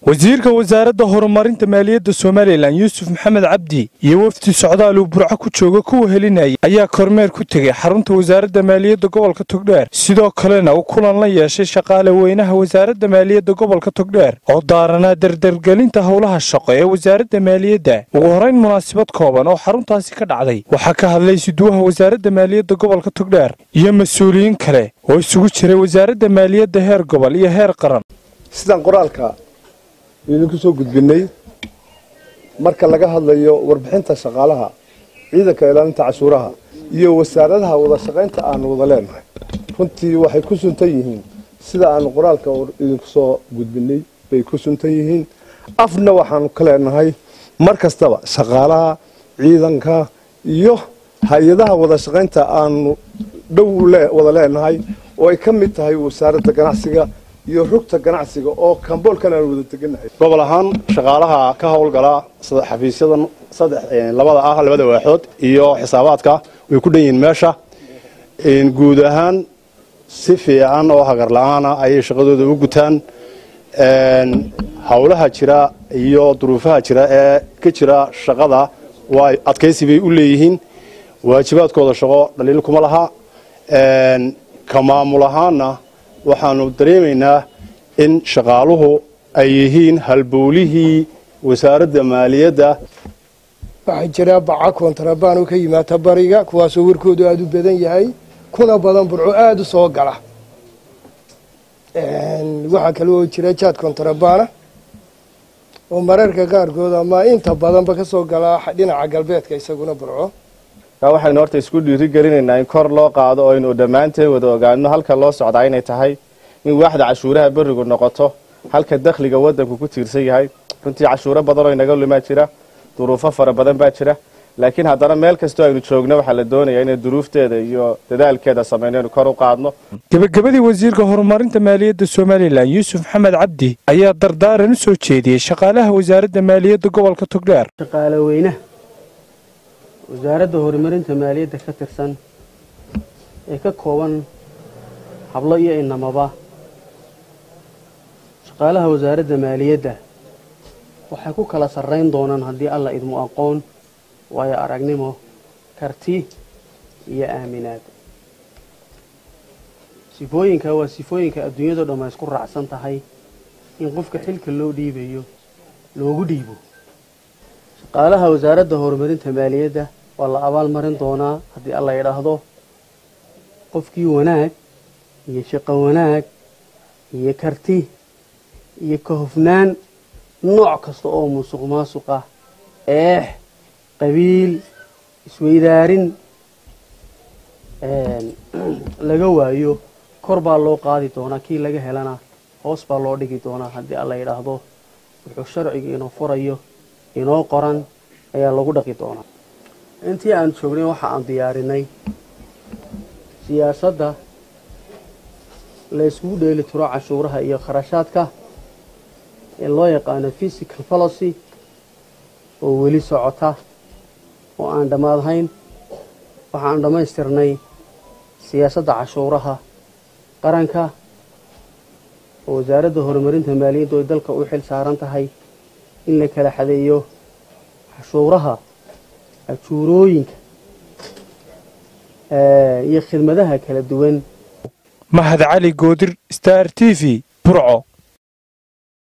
wasiirka wasaaradda horumarinta maaliyadda somalilan yuusuf maxamed cabdi iyo wafdi socdaal uu burco ku jooga kuwa helinayay ayaa kormeer ku tegey xarunta wasaaradda maaliyadda gobolka togdheer sidoo kalena uu kulan la yeeshay shaqaale weynaha wasaaradda maaliyadda gobolka togdheer oo daaranaa dardargelinta howlaha shaqo ee wasaaradda maaliyadda ugu horayn munaasabad kooban oo xaruntaasi ka dhacday waxaa ka hadlay siduwaha wasaaradda maaliyadda gobolka togdheer iyo mas-uuliyiin kale oo isugu jiray wasaaradda maaliyadda heer gobol iyo heer qaran sidaan qoraalka idinku soo gudbinay marka laga hadlayo warbixinta shaqaalaha ciidanka ilaalinta cashuuraha iyo wasaaradaha wada shaqaynta aanu wada leenahay runtii waxay ku suntan yihiin sida aanu qoraalka idinku soo gudbinay bay ku suntan yihiin afna waxaanu ka leenahay mar kastaba shaqaalaha ciidanka iyo hay-adaha wada shaqaynta aanu dhow wada leenahay oo ay ka mid tahay wasaaradda ganacsiga iyo rugta ganacsiga oo kamboolkan aan wada teganahay gobol ahaan shaqaalaha ka howlgala xafiisyadan saddex labada ah labada waaxood iyo xisaabaadka way ku dhan yihiin meesha guud ahaan si fiican oo hagar la-aana ayay shaqadooda u gutaan howlaha jira iyo duruufaha jira ee ka jira shaqada waa adkaysi bay u leeyihiin waajibaadkooda shaqo dhaliil kuma laha ka maamul ahaana waxaanu dareemaynaa in shaqaaluhu ay yihiin halbowlihii wasaaradda maaliyadda waxaa jira baca kontarabaan oo ka yimaata bariga kuwaasoo warkoodu aada u badan yahay kuna badan burco aada u soo gala waxaa kale oo jira jaad kontrabaana oo mararka qaarkood ama inta badanba ka soo gala dhinaca galbeedka isaguna burco waxaynu horta isku dhiiri gelinaynaa in kor loo qaado oo aynu dhammaanteen wada ogaano halka loo socdaa inay tahay in waaxda cashuuraha berigu noqoto halka dakhliga wadanku ku tiirsan yahay runtii cashuuro badan oo inaga lumaa jira duruufo fara badan baa jira laakiin haddana meel kastoo aynu joogno waxaa la doonayaa inay duruufteeda iyo dadaalkeeda samayno inu kor u qaadno gebagabadii wasiirka horumarinta maaliyadda somalilan yuusuf maxamed cabdi ayaa dardaaran u soo jeediyey shaqaalaha wasaaradda maaliyadda gobolka togdheer shaqaale weynaha wasaaradda horumarinta maaliyadda ka tirsan ee ka kooban hablo iyo inamaba shaqaalaha wasaaradda maaliyadda waxay ku kala sarrayn doonaan haddii alla idmu aqoon waayo aragnimo karti iyo aaminaad sifooyinka waa sifooyinka adduunyado dhamma isku raacsan tahay in qofka xilka loo dhiibayo loogu dhiibo shaqaalaha wasaaradda horumarinta maaliyadda waa la abaalmarin doonaa haddii alla yidhaahdo qofkii wanaag iyo shaqo wanaag iyo karti iyo ka hofnaan nooc kasta oo musuq maasuq ah eex qabiil isweydaarin laga waayo kor baa loo qaadi doonaa kii laga helana hoos baa loo dhigi doonaa haddii alla yidhaahdo wuxuu sharciga inoo furayo inoo qoran ayaa lagu dhaqi doonaa intii aan joognay waxa aan diyaarinay siyaasadda la yskugu dheeli tiro cashuuraha iyo kharashaadka ee loo yaqaano physical policy oo weli socota oo aan dhammaadhayn waxaan dhammaystirnay siyaasadda cashuuraha qaranka oo wasaaradda horumarinta maaliyadda oy dalka u xil saaran tahay in la kala xadeeyo cashuuraha ajuurooyinka iyo khidmadaha kala duwan mahad cali goodir star t v burco